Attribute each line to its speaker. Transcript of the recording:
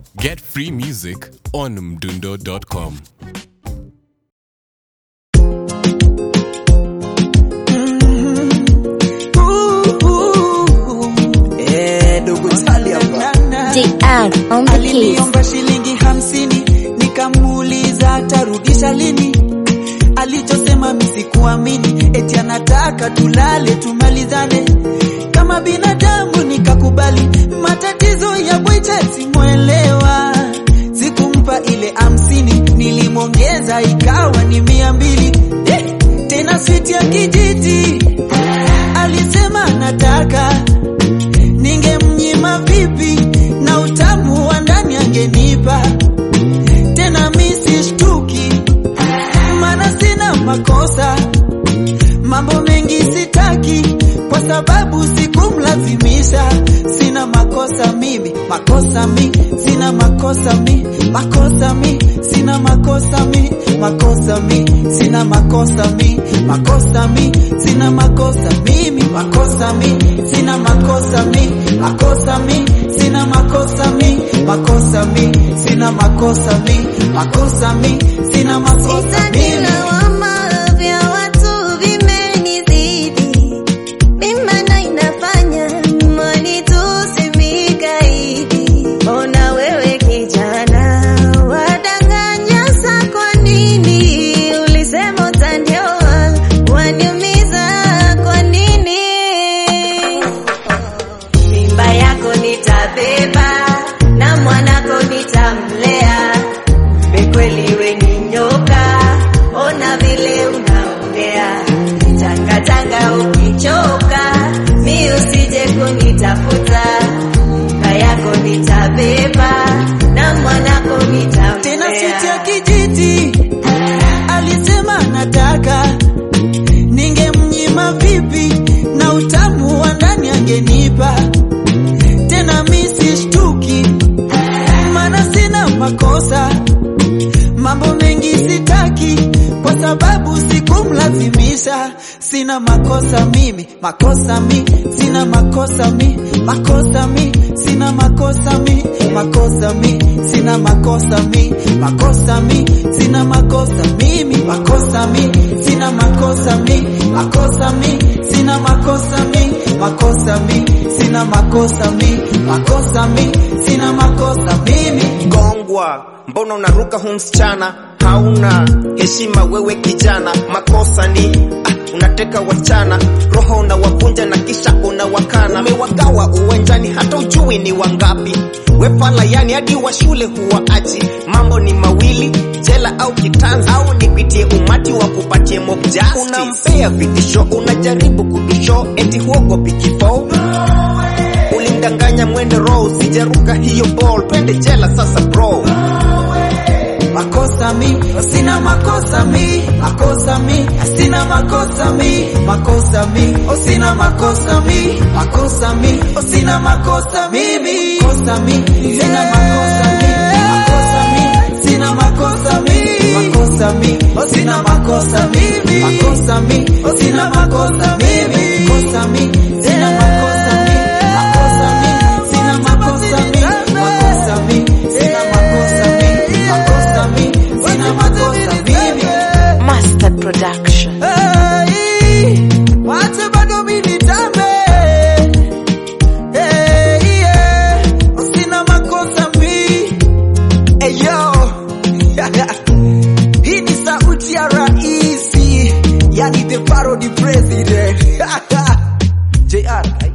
Speaker 1: Get free music on mdundo.com.
Speaker 2: Eh, dogo Tali hapa.
Speaker 3: DR on the keys.
Speaker 2: Aliniomba shilingi hamsini nikamuuliza atarudisha lini. Alichosema misikuamini, eti anataka tulale tumalizane kama binadamu. Nikakubali matatizo ya bwiche, simwelewa. Sikumpa ile hamsini, nilimwongeza ikawa ni mia mbili eh, tena switi ya kijiti. Alisema anataka ningemnyima vipi na utamu wa ndani angenipa tena misi shtuki maana sina makosa mambo mengi sitaki kwa sababu sikumlazimisha sina makosa mimi makosa mi sina makosa mi makosa mi sina makosa mi makosa mi sina makosa mi makosa mi sina makosa mimi makosa mi sina makosa mi makosa mi sina makosa mi makosa mi sina makosa mi makosa mi sina makosa
Speaker 3: Sitaki
Speaker 2: mimi
Speaker 3: lawama vya watu vimenizidi. Mimi maana inafanya mali tusimikaidi. Ona wewe kijana wadanganya sa kwa nini? Ulisema utanioa waniumiza kwa nini? mimba yako nitabeba na mwanako nitamlea. Bekweli we ni nyoka, ona vile unaongea. Changa changa ukichoka, mi usije kunitafuta. Mimba yako nitabeba na mwanako
Speaker 2: tena switi ya
Speaker 3: nitamlea.
Speaker 2: kijiti alisema nataka ningemnyima vipi na utamu wa ndani angenipa tena misi shtuki maana sina makosa mambo mengi sitaki kwa sababu sikumlazimisha sina makosa mimi makosa mi sina makosa mi makosa mi sina makosa mi makosa mi sina makosa mi makosa mi sina makosa mimi makosa mi sina makosa mi makosa mi sina makosa mi makosa mi sina makosa mi makosa mi sina makosa mimi
Speaker 4: gongwa mbona unaruka hu msichana hauna heshima wewe kijana makosa ni ah, unateka wasichana roho unawavunja na kisha unawakana umewagawa uwanjani hata ujui ni wangapi wefala yani hadi wa shule huwaachi mambo ni mawili jela au kitanzi au nipitie umati wa kupatie mob justice unampea vitisho unajaribu kudusho eti huogopi kifo ulimdanganya mwende row sijaruka hiyo ball twende jela sasa bro
Speaker 2: makosa mi sina makosa mi makosa mi sina makosa mi makosa mi sina makosa mi makosa mi sina makosa mimi makosa mi sina makosa mi makosa mi sina makosa mi makosa mi sina makosa mimi makosa mi sina makosa mimi makosa mi sina makosa mi makosa mi sina makosa mi makosa mi sina makosa mi makosa mi sina makosa mimi
Speaker 3: Master Production.
Speaker 2: Hey, wache bado mimi nitambe. Hey, yeah, sina makosa mi. Hey, yo. Hii ni sauti ya raisi, yani the parody president. JR,